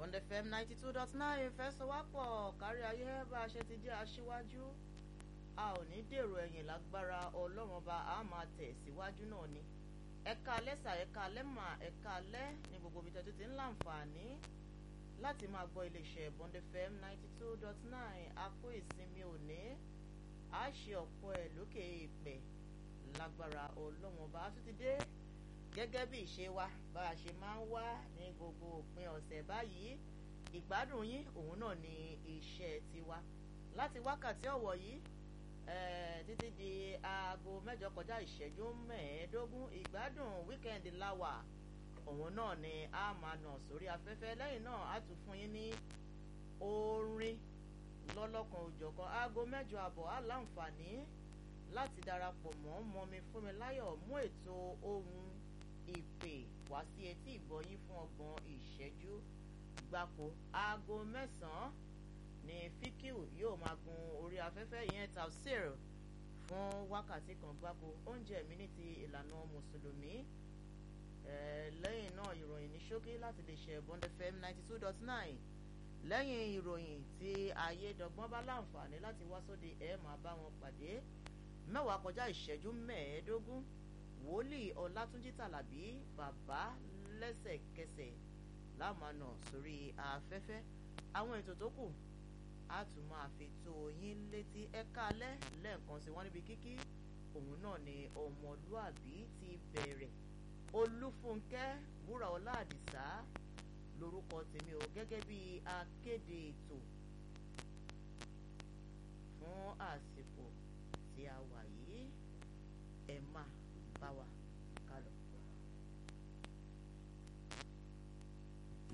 Bond FM ninety two dot nine ìfẹsọ̀wápọ̀ kárí ayé bá a ṣe ti jẹ́ aṣíwájú a ò ní dèrò ẹ̀yìn lágbára ọlọ́run ọba a máa tẹ̀ síwájú náà ni ẹ̀ka lẹ́sà ẹ̀ka lẹ́mà ẹ̀ka lẹ́ ní gbogbo ibi tẹ́tí ti ń láǹfààní láti máa gbọ́ iléeṣẹ́ Bond FM ninety two dot nine a kó ìsinmi òní a ṣe ọ̀pọ̀ ẹ̀ lókè ìpẹ́ lágbára ọlọ́run ọba a tún ti dé gẹ́gẹ́ bí ìṣe wa bá a ṣe máa ń wá ní gbogbo òpin ọ̀sẹ̀ báyìí ìgbádùn yín òun náà ni iṣẹ́ tiwa láti wákàtí ọ̀wọ̀ yìí títí di aago mẹ́jọ kọjá ìṣẹ́jú mẹ́ẹ̀ẹ́dógún ìgbádùn wíkẹ́ndì láwà òun náà ni a máa nà sórí afẹ́fẹ́ lẹ́yìn náà a tún fún yín ní orin lọ́lọ́kan òjọ̀kan aago mẹ́jọ àbọ̀ á láǹfààní láti darapọ̀ mọ́ mọ́mi fúnmi láyọ̀ mú ètò ohun ìpè wá sí etí ìgbọ́yín fún ọgbọ̀n ìṣẹ́jú gbáko aago mẹ́sàn-án ní fíkìú yóò máa gun orí afẹ́fẹ́ ìyẹn tafsir fún wákàtí kan gbáko oúnjẹ mi ní ti ìlànà mùsùlùmí lẹ́yìn náà ìròyìn ní ṣókí láti lè ṣe Bond FM ninety two dot nine lẹ́yìn ìròyìn tí ayédọ́gbọ́n bá láǹfààní láti wá sóde ẹ̀ máa bá wọn pàdé mẹ́wàá kọjá ìṣẹ́jú mẹ́ẹ̀ẹ́dógún wòlíì ọlátúnjí tàlàbí bàbá lẹ́sẹ̀kẹsẹ̀ lámànà sórí afẹ́fẹ́ àwọn ètò tó kù á tún máa fi tó yín létí ẹ̀ka alẹ́ lẹ́ẹ̀kan sí wọ́n níbi kíkí òun náà ni ọmọlúàbí ti bẹ̀rẹ̀ olúfúnkẹ́ wúrà ọlá àdìsá lórúkọ tèmi ò gẹ́gẹ́ bí akéde ètò fún àsìkò tí a wà yìí ẹ máa bá wa